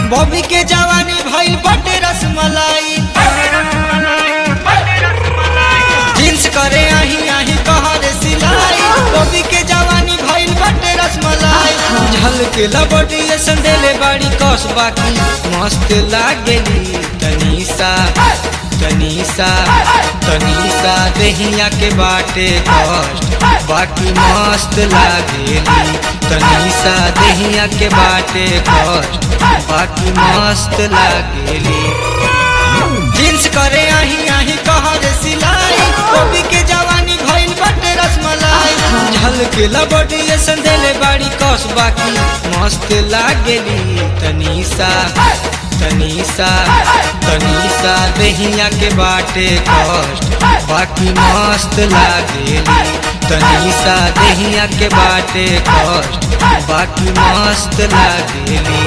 Bobby के जवानी भइल बटे रसमलाई जींस करे आही आही कहरे सिलाई बॉबी के जवानी भइल बटे रसमलाई झलके लबड़ी संदेले बाड़ी कस बाकी मस्त लागेली तनीसा तनीसा तनीसा देहिया के बाटे कष्ट बाकी मस्त लागेली तनीसा देहिया के बाटे कष्ट बाकी मस्त लागेली जींस करे आही आही कहरे सिलाई कॉपी के जवानी भइल बटे रसमलाई झलके लबड़ी संदेले बाड़ी कस बाकी मस्त लागेली तनीसा तनीसा तनीसा देहिया के बाटे कष्ट बाकी मस्त लागेली तनीसा देहिया के बाटे कष्ट बाकी मस्त लागेली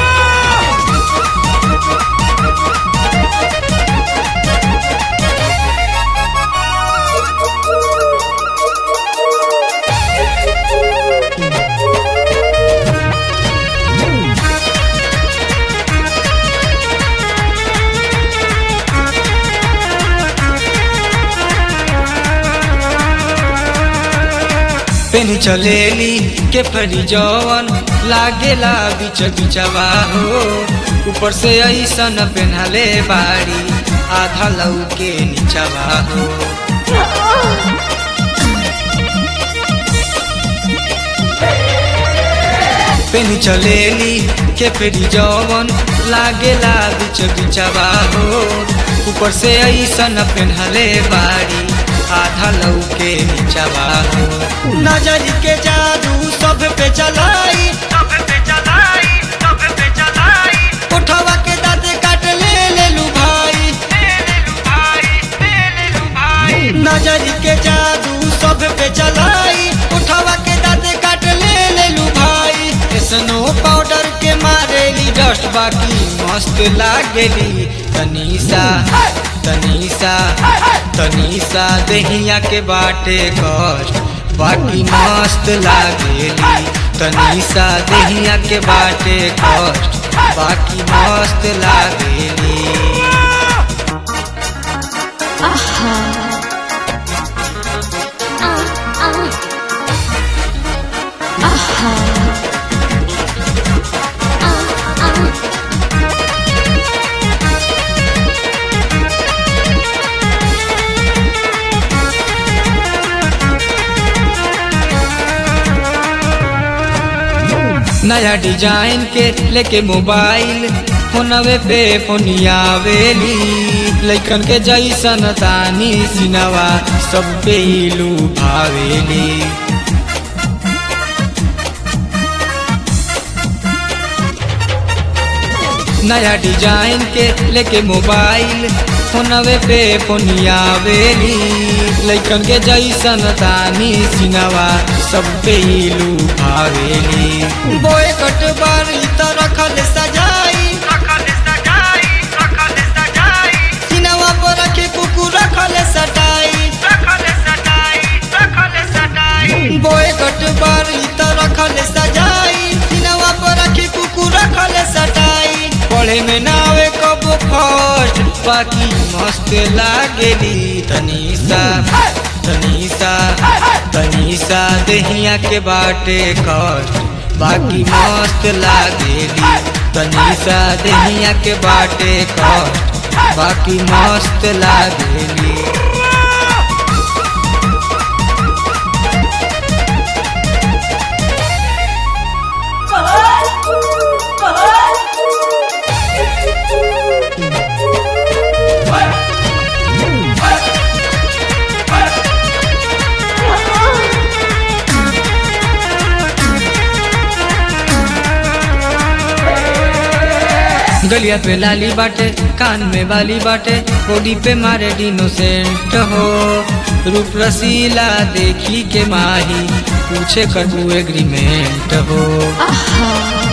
पेन चलेली के परी जवन लागेला बिच बिचवा हो ऊपर से ऐसन पेन्हले बाड़ी आधा लौ के नीचवा हो पेन चलेली के पेरी जवन लागेला बिच बिचवा हो ऊपर से ऐसन पेन्हले बाड़ी आधा लौ के नीचवा हो नजर के जादू सब पे चलाई सब पे चलाई सब पे चलाई उठवा के दांत काट ले ले लू भाई ले ले लू भाई ले ले लू भाई नजर के जादू सब पे चलाई उठवा के दांत काट ले ले लू भाई स्नो पाउडर के मारेली डस्ट बाकी मस्त लागेली तनीसा तनीसा तनीसा देहिया के बाटे कष्ट बाकी मस्त लागेली तनीसा देहिया के बाटे कष्ट बाकी मस्त लागेली आहा आ आ आहा आ आ नया डिजाइन के लेके मोबाइल फोनवे पे फोनियावेली लइकन के जैसन तानी सिनवा सब पे इलू भावेली नया डिजाइन के लेके मोबाइल फोनवे पे फोनियावेली लइकन के जैसन तानी सिनवा सब पे इलू भावेली बोए कट बारी त रखल सजाई रखल सजाई रखल सजाई सिनवा पर रखे कुकुर रखल सटाई रखल सटाई रखल सटाई बोए कट बारी त रखल सजाई सिनवा पर रखे कुकुर रखल सटाई पढ़े में नावे कब फर्स्ट बाकी मस्त लागेली तनीसा तनीसा तनीसा देहिया के बाटे कष्ट बाकी मस्त लागेली तनीसा देहिया के बाटे कष्ट बाकी मस्त लागेली गलिया पे लाली बाटे कान में वाली बाटे बॉडी पे मारे डिनोसेंट हो रूप रसीला देखी के माही पूछे करू एग्रीमेंट हो आहा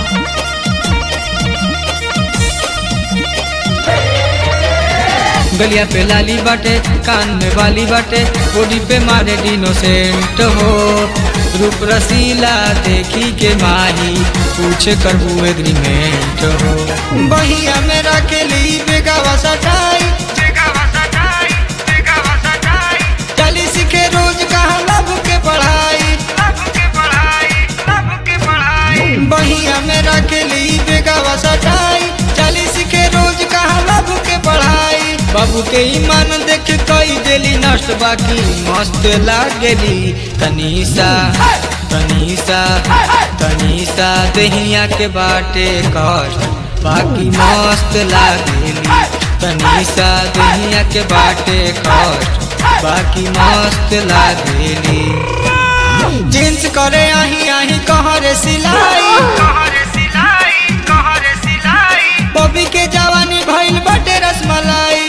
गलिया पे लाली बाटे कान में वाली बाटे बॉडी पे मारे डिनोसेंट हो रूप रसीला देखी के माही पूछे करबू एग्रीमेंट हो बहिया में रखेली बेगावा सटाई चली सीखे रोज कहाँ लब के पढ़ाई बहिया में रखेली बेगावा सटाई चली सीखे रोज कहाँ लब के पढ़ाई बाबू के ईमान देख कई देली नष्ट बाकी मस्त लागेली तनीसा तनीसा तनीसा दहिया के बाटे कष्ट बाकी मस्त लागेली तनीसा दहिया के बाटे कष्ट बाकी मस्त लागेली जींस करे आही आही कहरे सिलाई बॉबी के जवानी भइल बटे रसमलाई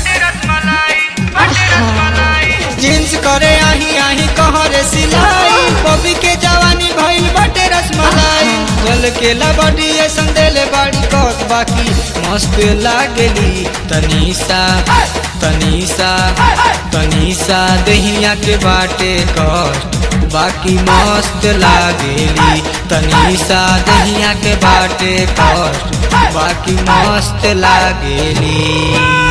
जींस करे आही आही कहरे सिलाई बॉबी के जवानी भइल बटे रसमलाई गल के लबडी ऐसन देले बाड़ी कस बाकी मस्त लागेली तनीसा तनीसा तनीसा दहिया के बाटे कष्ट बाकी मस्त लागेली तनीसा दहिया के बाटे कष्ट बाकी मस्त लागेली